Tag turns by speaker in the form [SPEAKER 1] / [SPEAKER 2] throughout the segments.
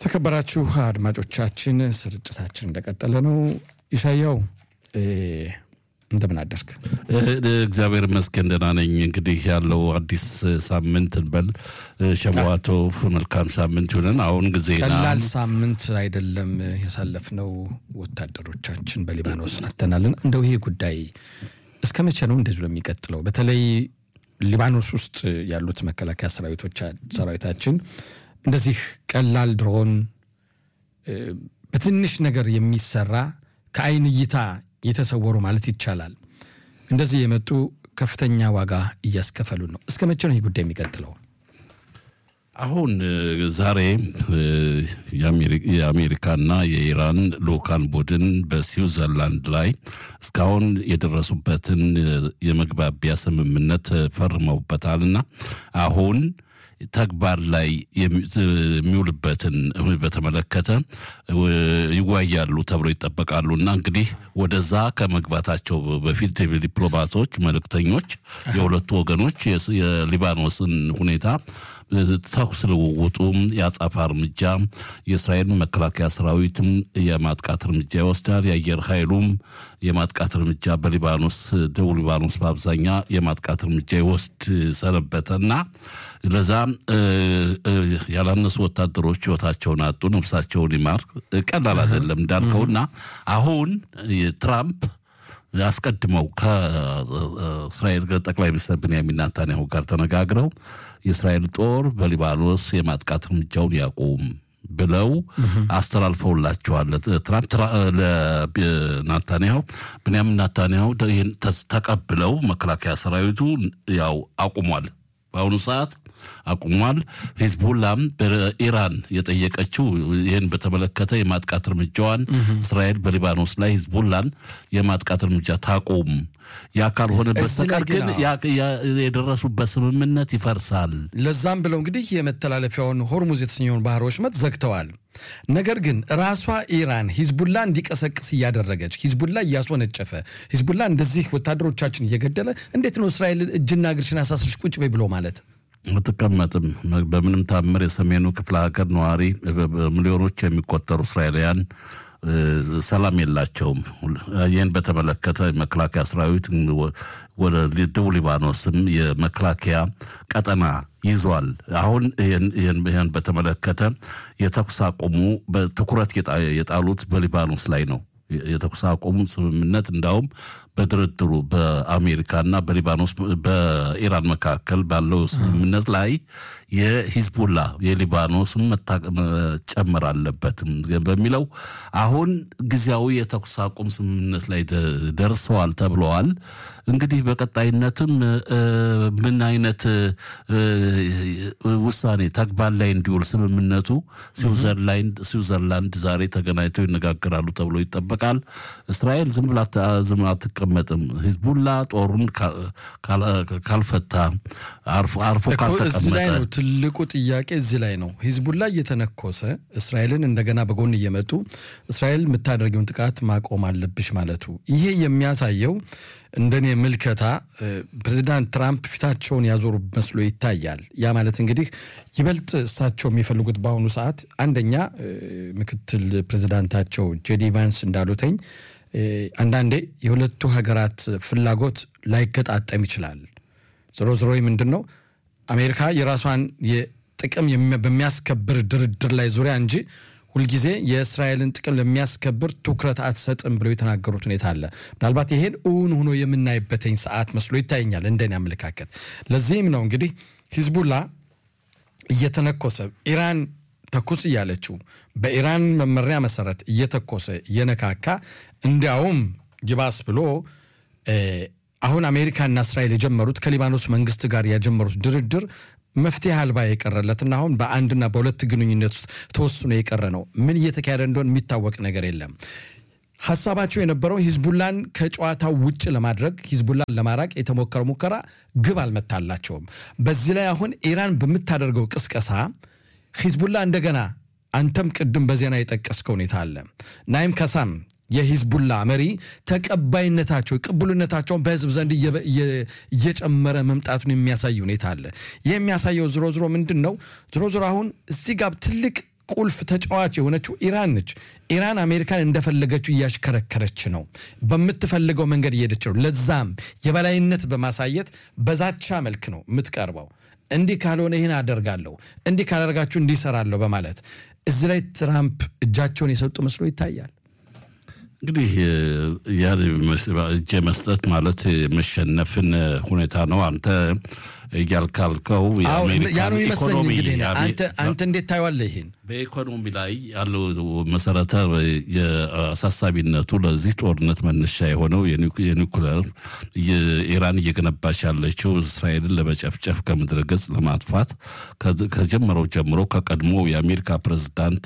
[SPEAKER 1] የተከበራችሁ አድማጮቻችን ስርጭታችን እንደቀጠለ ነው። ይሻያው እንደምን አደርክ?
[SPEAKER 2] እግዚአብሔር ይመስገን ደህና ነኝ። እንግዲህ ያለው አዲስ ሳምንት እንበል ሸዋቶ መልካም ሳምንት ይሁንን። አሁን ጊዜ
[SPEAKER 1] ቀላል ሳምንት አይደለም ያሳለፍነው። ወታደሮቻችን በሊባኖስ አተናልን። እንደው ይሄ ጉዳይ እስከ መቼ ነው እንደዚህ የሚቀጥለው? በተለይ ሊባኖስ ውስጥ ያሉት መከላከያ ሰራዊታችን እንደዚህ ቀላል ድሮን በትንሽ ነገር የሚሰራ ከአይን እይታ የተሰወሩ ማለት ይቻላል እንደዚህ የመጡ ከፍተኛ ዋጋ እያስከፈሉ ነው። እስከ መቼ ነው ይህ ጉዳይ የሚቀጥለው?
[SPEAKER 2] አሁን ዛሬ የአሜሪካና የኢራን ልኡካን ቡድን በስዊዘርላንድ ላይ እስካሁን የደረሱበትን የመግባቢያ ስምምነት ፈርመውበታልና አሁን ተግባር ላይ የሚውልበትን በተመለከተ ይወያያሉ ተብሎ ይጠበቃሉ እና እንግዲህ ወደዛ ከመግባታቸው በፊት ዲፕሎማቶች፣ መልእክተኞች የሁለቱ ወገኖች የሊባኖስን ሁኔታ ተኩስ ልውውጡም የአጻፋ እርምጃ የእስራኤል መከላከያ ሰራዊትም የማጥቃት እርምጃ ይወስዳል። የአየር ኃይሉም የማጥቃት እርምጃ በሊባኖስ ደቡብ ሊባኖስ በአብዛኛ የማጥቃት እርምጃ ይወስድ ሰነበተና ለዛ ያላነሱ ወታደሮች ህይወታቸውን አጡ። ነፍሳቸውን ይማር። ቀላል አይደለም እንዳልከውና አሁን ትራምፕ አስቀድመው ከእስራኤል ጠቅላይ ሚኒስትር ብንያሚን ናታንያሁ ጋር ተነጋግረው የእስራኤል ጦር በሊባኖስ የማጥቃት እርምጃውን ያቁም ብለው አስተላልፈውላቸዋል። ትራምፕ ለናታንያሁ ብንያሚን ናታንያሁ ይህን ተቀብለው መከላከያ ሰራዊቱ ያው አቁሟል። በአሁኑ ሰዓት አቁሟል። ሂዝቡላም በኢራን የጠየቀችው ይህን በተመለከተ የማጥቃት እርምጃዋን እስራኤል በሊባኖስ ላይ ሂዝቡላን የማጥቃት እርምጃ ታቁም፣ ያ ካልሆነ በስተቀር ግን የደረሱበት ስምምነት ይፈርሳል።
[SPEAKER 1] ለዛም ብለው እንግዲህ የመተላለፊያውን ሆርሙዝ የተሰኘውን ባህር ወሽመጥ ዘግተዋል። ነገር ግን ራሷ ኢራን ሂዝቡላ እንዲቀሰቅስ እያደረገች ሂዝቡላ እያስወነጨፈ ሂዝቡላ እንደዚህ ወታደሮቻችን እየገደለ እንዴት ነው እስራኤል እጅና እግርሽን አሳስርሽ ቁጭ በይ ብሎ ማለት
[SPEAKER 2] አትቀመጥም። በምንም ታምር የሰሜኑ ክፍለ ሀገር ነዋሪ ሚሊዮኖች የሚቆጠሩ እስራኤላውያን ሰላም የላቸውም። ይህን በተመለከተ መከላከያ ሰራዊት ወደ ደቡብ ሊባኖስም የመከላከያ ቀጠና ይዟል። አሁን ይህን በተመለከተ የተኩስ አቁሙ በትኩረት የጣሉት በሊባኖስ ላይ ነው። የተኩስ አቁም ስምምነት እንዳውም በድርድሩ በአሜሪካና በሊባኖስ በኢራን መካከል ባለው ስምምነት ላይ የሂዝቡላ የሊባኖስም መጨመር አለበትም በሚለው አሁን ጊዜያዊ የተኩስ አቁም ስምምነት ላይ ደርሰዋል ተብለዋል። እንግዲህ በቀጣይነትም ምን አይነት ውሳኔ ተግባር ላይ እንዲውል ስምምነቱ ስዊዘርላንድ ዛሬ ተገናኝተው ይነጋገራሉ ተብሎ ይጠበቃል። እስራኤል ዝም ብላ ዝም አትቀመጥም። ሂዝቡላ ጦሩን ካልፈታ አርፎ ካልተቀመጠ
[SPEAKER 1] ትልቁ ጥያቄ እዚህ ላይ ነው። ሂዝቡላ እየተነኮሰ እስራኤልን እንደገና በጎን እየመጡ እስራኤል የምታደርገውን ጥቃት ማቆም አለብሽ ማለቱ ይሄ የሚያሳየው እንደኔ ምልከታ ፕሬዚዳንት ትራምፕ ፊታቸውን ያዞሩ መስሎ ይታያል። ያ ማለት እንግዲህ ይበልጥ እሳቸው የሚፈልጉት በአሁኑ ሰዓት አንደኛ ምክትል ፕሬዚዳንታቸው ጄዲ ቫንስ እንዳሉተኝ አንዳንዴ የሁለቱ ሀገራት ፍላጎት ላይገጣጠም ይችላል። ዞሮ ዞሮ ምንድን ነው አሜሪካ የራሷን ጥቅም በሚያስከብር ድርድር ላይ ዙሪያ እንጂ ሁልጊዜ የእስራኤልን ጥቅም ለሚያስከብር ትኩረት አትሰጥም ብለው የተናገሩት ሁኔታ አለ። ምናልባት ይሄን እውን ሆኖ የምናይበትኝ ሰዓት መስሎ ይታየኛል እንደኔ አመለካከት። ለዚህም ነው እንግዲህ ሂዝቡላ እየተነኮሰ ኢራን ተኩስ እያለችው በኢራን መመሪያ መሰረት እየተኮሰ እየነካካ እንዲያውም ይባስ ብሎ አሁን አሜሪካና እስራኤል የጀመሩት ከሊባኖስ መንግስት ጋር የጀመሩት ድርድር መፍትሄ አልባ የቀረለትና አሁን በአንድና በሁለት ግንኙነት ውስጥ ተወስኖ የቀረ ነው። ምን እየተካሄደ እንደሆነ የሚታወቅ ነገር የለም። ሀሳባቸው የነበረው ሂዝቡላን ከጨዋታው ውጭ ለማድረግ ሂዝቡላን ለማራቅ የተሞከረ ሙከራ ግብ አልመታላቸውም። በዚህ ላይ አሁን ኢራን በምታደርገው ቅስቀሳ ሂዝቡላ እንደገና አንተም ቅድም በዜና የጠቀስከው ሁኔታ አለ ናይም ከሳም የሂዝቡላ መሪ ተቀባይነታቸው ቅቡልነታቸውን በህዝብ ዘንድ እየጨመረ መምጣቱን የሚያሳይ ሁኔታ አለ። ይህ የሚያሳየው ዝሮ ዝሮ ምንድን ነው? ዝሮ ዝሮ አሁን እዚህ ጋር ትልቅ ቁልፍ ተጫዋች የሆነችው ኢራን ነች። ኢራን አሜሪካን እንደፈለገችው እያሽከረከረች ነው፣ በምትፈልገው መንገድ እየሄደች ነው። ለዛም የበላይነት በማሳየት በዛቻ መልክ ነው የምትቀርበው። እንዲህ ካልሆነ ይህን አደርጋለሁ፣ እንዲህ ካላደርጋችሁ እንዲህ እሰራለሁ በማለት እዚህ ላይ ትራምፕ እጃቸውን የሰጡ መስሎ ይታያል።
[SPEAKER 2] እንግዲህ ያ እጅ መስጠት ማለት የመሸነፍን ሁኔታ ነው። አንተ እያልካልከው
[SPEAKER 1] ያ ነው ይመስለኝ። እንግዲህ አንተ እንዴት ታየዋለህ? ይህን
[SPEAKER 2] በኢኮኖሚ ላይ ያለው መሰረተ የአሳሳቢነቱ ለዚህ ጦርነት መነሻ የሆነው የኒውክለር ኢራን እየገነባች ያለችው እስራኤልን ለመጨፍጨፍ ከምድረ ገጽ ለማጥፋት ከጀመረው ጀምሮ ከቀድሞ የአሜሪካ ፕሬዝዳንት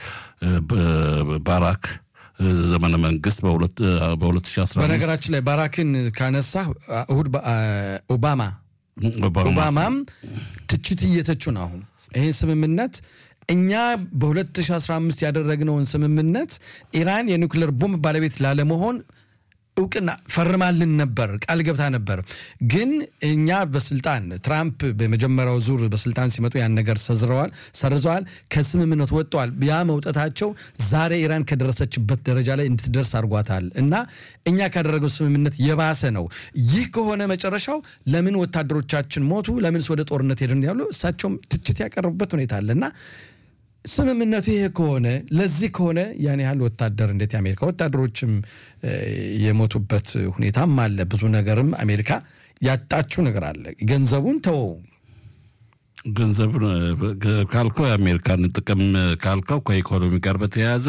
[SPEAKER 2] ባራክ ዘመነ መንግስት በ2015
[SPEAKER 1] በነገራችን ላይ ባራክን ካነሳ እሁድ ኦባማ ኦባማም ትችት እየተቹ ነው። አሁን ይህን ስምምነት እኛ በ2015 ያደረግነውን ስምምነት ኢራን የኒውክሌር ቦምብ ባለቤት ላለመሆን እውቅና ፈርማልን ነበር፣ ቃል ገብታ ነበር። ግን እኛ በስልጣን ትራምፕ በመጀመሪያው ዙር በስልጣን ሲመጡ ያን ነገር ሰዝረዋል፣ ሰርዘዋል፣ ከስምምነቱ ወጥተዋል። ያ መውጠታቸው ዛሬ ኢራን ከደረሰችበት ደረጃ ላይ እንድትደርስ አድርጓታል እና እኛ ካደረገው ስምምነት የባሰ ነው። ይህ ከሆነ መጨረሻው ለምን ወታደሮቻችን ሞቱ፣ ለምንስ ወደ ጦርነት ሄድን ያሉ እሳቸውም ትችት ያቀረቡበት ሁኔታ አለ እና ስምምነቱ ይሄ ከሆነ ለዚህ ከሆነ ያን ያህል ወታደር እንዴት የአሜሪካ ወታደሮችም የሞቱበት ሁኔታም አለ። ብዙ ነገርም አሜሪካ ያጣችው ነገር አለ። ገንዘቡን ተወው።
[SPEAKER 2] ገንዘብ ካልከው የአሜሪካን ጥቅም ካልከው ከኢኮኖሚ ጋር በተያያዘ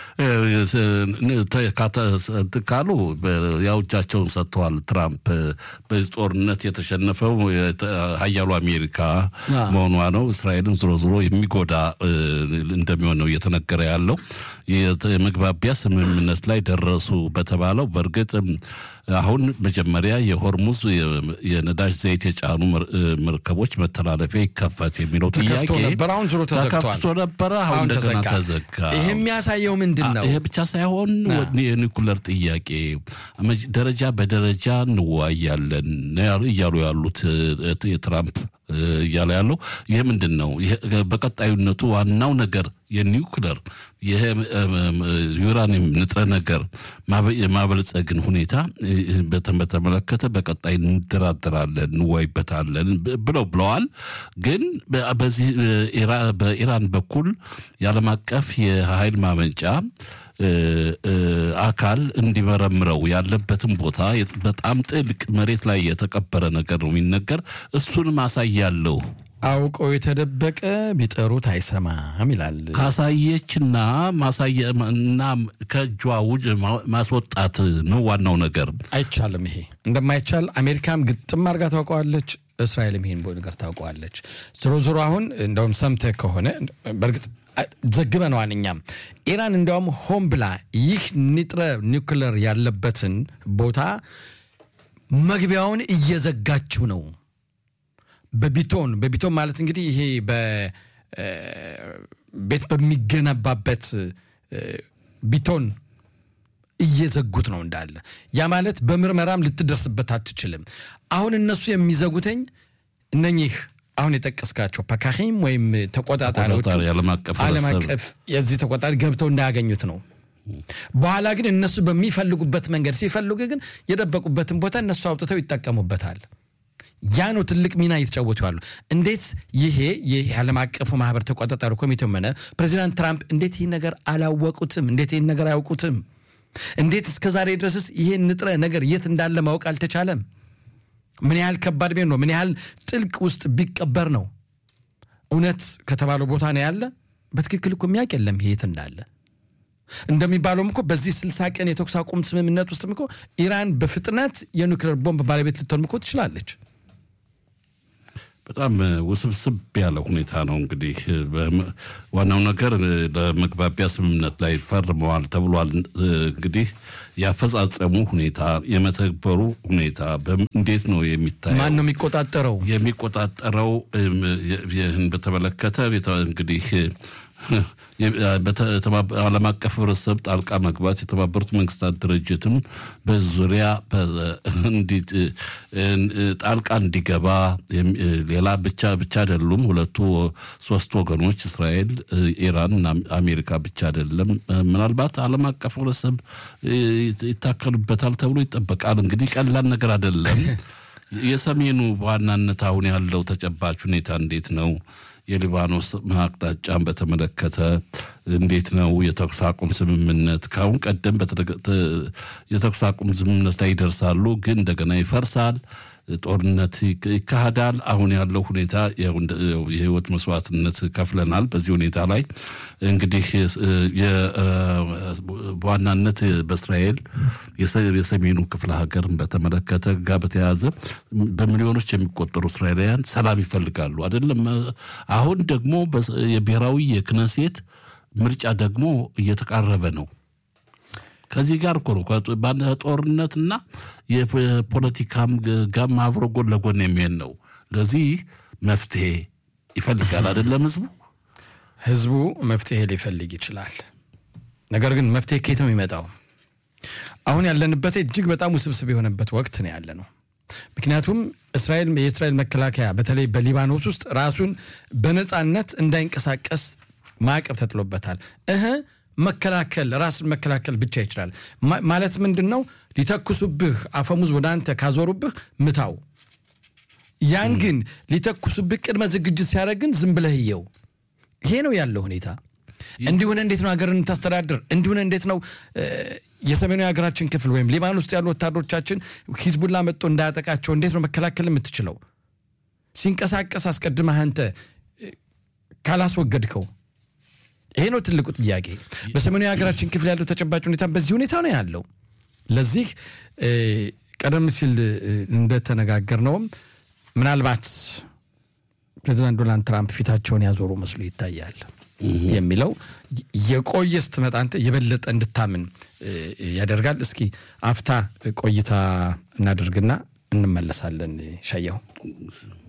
[SPEAKER 2] ካሉ ያው እጃቸውን ሰጥተዋል። ትራምፕ በዚህ ጦርነት የተሸነፈው ሀያሉ አሜሪካ መሆኗ ነው። እስራኤልን ዝሮ ዝሮ የሚጎዳ እንደሚሆን ነው እየተነገረ ያለው። የመግባቢያ ስምምነት ላይ ደረሱ በተባለው በእርግጥ አሁን መጀመሪያ የሆርሙዝ የነዳጅ ዘይት የጫኑ መርከቦች መተላለፊያ ይከፈት የሚለው ጥያቄ
[SPEAKER 1] አሁን ዞሮ
[SPEAKER 2] ተከፍቶ ነበረ። አሁን እንደገና ተዘጋ።
[SPEAKER 1] ይሄ የሚያሳየው ምንድን ነው?
[SPEAKER 2] ይሄ ብቻ ሳይሆን የኒኩለር ጥያቄ ደረጃ በደረጃ እንወያያለን እያሉ ያሉት የትራምፕ እያለ ያለው ይህ ምንድን ነው? በቀጣዩነቱ ዋናው ነገር የኒውክለር ይሄ ዩራኒየም ንጥረ ነገር የማበልጸግን ሁኔታ በተመለከተ በቀጣይ እንደራደራለን፣ እንወያይበታለን ብለው ብለዋል። ግን በዚህ በኢራን በኩል የዓለም አቀፍ የኃይል ማመንጫ አካል እንዲመረምረው ያለበትን ቦታ በጣም ጥልቅ መሬት ላይ የተቀበረ ነገር ነው የሚነገር። እሱንም አሳያለሁ
[SPEAKER 1] አውቀው የተደበቀ ቢጠሩት አይሰማም ይላል።
[SPEAKER 2] ካሳየችና ማሳየና ከእጇ ውጭ ማስወጣት ነው ዋናው ነገር።
[SPEAKER 1] አይቻልም። ይሄ እንደማይቻል አሜሪካም ግጥም አድርጋ ታውቀዋለች። እስራኤልም ይሄን ነገር ታውቀዋለች። ዞሮ ዞሮ አሁን እንደውም ሰምተህ ከሆነ በእርግጥ ዘግበነዋል እኛም ኢራን እንዲያውም ሆን ብላ ይህ ንጥረ ኒውክለር ያለበትን ቦታ መግቢያውን እየዘጋችው ነው። በቢቶን በቢቶን ማለት እንግዲህ ይሄ ቤት በሚገነባበት ቢቶን እየዘጉት ነው እንዳለ። ያ ማለት በምርመራም ልትደርስበት አትችልም። አሁን እነሱ የሚዘጉተኝ እነኚህ አሁን የጠቀስካቸው ፐካሂም ወይም ተቆጣጣሪዎች ዓለም አቀፍ የዚህ ተቆጣጣሪ ገብተው እንዳያገኙት ነው። በኋላ ግን እነሱ በሚፈልጉበት መንገድ ሲፈልጉ ግን የደበቁበትን ቦታ እነሱ አውጥተው ይጠቀሙበታል። ያ ነው ትልቅ ሚና እየተጫወቱ ያሉ። እንዴት ይሄ ይህ ዓለም አቀፉ ማህበር ተቆጣጣሪ ኮሚቴው ሆነ ፕሬዚዳንት ትራምፕ እንዴት ይህን ነገር አላወቁትም? እንዴት ይህን ነገር አያውቁትም? እንዴት እስከ ዛሬ ድረስስ ይሄን ንጥረ ነገር የት እንዳለ ማወቅ አልተቻለም? ምን ያህል ከባድ ቤት ነው? ምን ያህል ጥልቅ ውስጥ ቢቀበር ነው? እውነት ከተባለው ቦታ ነው ያለ። በትክክል እኮ የሚያውቅ የለም ይሄ የት እንዳለ። እንደሚባለውም እኮ በዚህ ስልሳ ቀን የተኩስ አቁም ስምምነት ውስጥም እኮ ኢራን በፍጥነት የኒውክሌር ቦምብ ባለቤት ልትሆን እኮ ትችላለች።
[SPEAKER 2] በጣም ውስብስብ ያለ ሁኔታ ነው። እንግዲህ ዋናው ነገር ለመግባቢያ ስምምነት ላይ ፈርመዋል ተብሏል። እንግዲህ ያፈጻጸሙ ሁኔታ የመተግበሩ ሁኔታ እንዴት ነው የሚታየው?
[SPEAKER 1] ማን ነው የሚቆጣጠረው?
[SPEAKER 2] የሚቆጣጠረው ይህን በተመለከተ እንግዲህ ዓለም አቀፍ ህብረተሰብ ጣልቃ መግባት የተባበሩት መንግስታት ድርጅትም በዙሪያ ጣልቃ እንዲገባ ሌላ ብቻ ብቻ አይደሉም። ሁለቱ ሶስት ወገኖች እስራኤል፣ ኢራን እና አሜሪካ ብቻ አይደለም። ምናልባት ዓለም አቀፍ ህብረተሰብ ይታከሉበታል ተብሎ ይጠበቃል። እንግዲህ ቀላል ነገር አይደለም። የሰሜኑ በዋናነት አሁን ያለው ተጨባጭ ሁኔታ እንዴት ነው? የሊባኖስ አቅጣጫን በተመለከተ እንዴት ነው? የተኩስ አቁም ስምምነት ከአሁን ቀደም የተኩስ አቁም ስምምነት ላይ ይደርሳሉ፣ ግን እንደገና ይፈርሳል። ጦርነት ይካሄዳል። አሁን ያለው ሁኔታ የህይወት መስዋዕትነት ከፍለናል። በዚህ ሁኔታ ላይ እንግዲህ በዋናነት በእስራኤል የሰሜኑ ክፍለ ሀገርን በተመለከተ ጋር በተያያዘ በሚሊዮኖች የሚቆጠሩ እስራኤላውያን ሰላም ይፈልጋሉ። አይደለም አሁን ደግሞ የብሔራዊ የክነሴት ምርጫ ደግሞ እየተቃረበ ነው። ከዚህ ጋር እኮ ነው ጦርነትና የፖለቲካም ጋም አብሮ ጎን ለጎን የሚሄድ ነው። ለዚህ መፍትሄ ይፈልጋል አይደለም ህዝቡ
[SPEAKER 1] ህዝቡ መፍትሄ ሊፈልግ ይችላል። ነገር ግን መፍትሄ ከየት ነው የሚመጣው? አሁን ያለንበት እጅግ በጣም ውስብስብ የሆነበት ወቅት ነው ያለ ነው። ምክንያቱም እስራኤል የእስራኤል መከላከያ በተለይ በሊባኖስ ውስጥ ራሱን በነፃነት እንዳይንቀሳቀስ ማዕቀብ ተጥሎበታል። እህ መከላከል ራስን መከላከል ብቻ ይችላል ማለት ምንድን ነው? ሊተኩሱብህ አፈሙዝ ወደ አንተ ካዞሩብህ ምታው። ያን ግን ሊተኩሱብህ ቅድመ ዝግጅት ሲያደርግን ዝም ብለህ እየው። ይሄ ነው ያለው ሁኔታ። እንዲሁን እንዴት ነው ሀገርን ታስተዳድር? እንዲሁን እንዴት ነው የሰሜኑ የሀገራችን ክፍል ወይም ሊባኖስ ውስጥ ያሉ ወታደሮቻችን ሂዝቡላ መጥቶ እንዳያጠቃቸው እንዴት ነው መከላከል የምትችለው? ሲንቀሳቀስ አስቀድመህ አንተ ካላስወገድከው ይሄ ነው ትልቁ ጥያቄ። በሰሜኑ የሀገራችን ክፍል ያለው ተጨባጭ ሁኔታ በዚህ ሁኔታ ነው ያለው። ለዚህ ቀደም ሲል እንደተነጋገርነውም ምናልባት ፕሬዚዳንት ዶናልድ ትራምፕ ፊታቸውን ያዞሩ መስሎ ይታያል የሚለው የቆየ ስትመጣ አንተ የበለጠ እንድታምን ያደርጋል። እስኪ አፍታ ቆይታ እናደርግና እንመለሳለን። ሻየው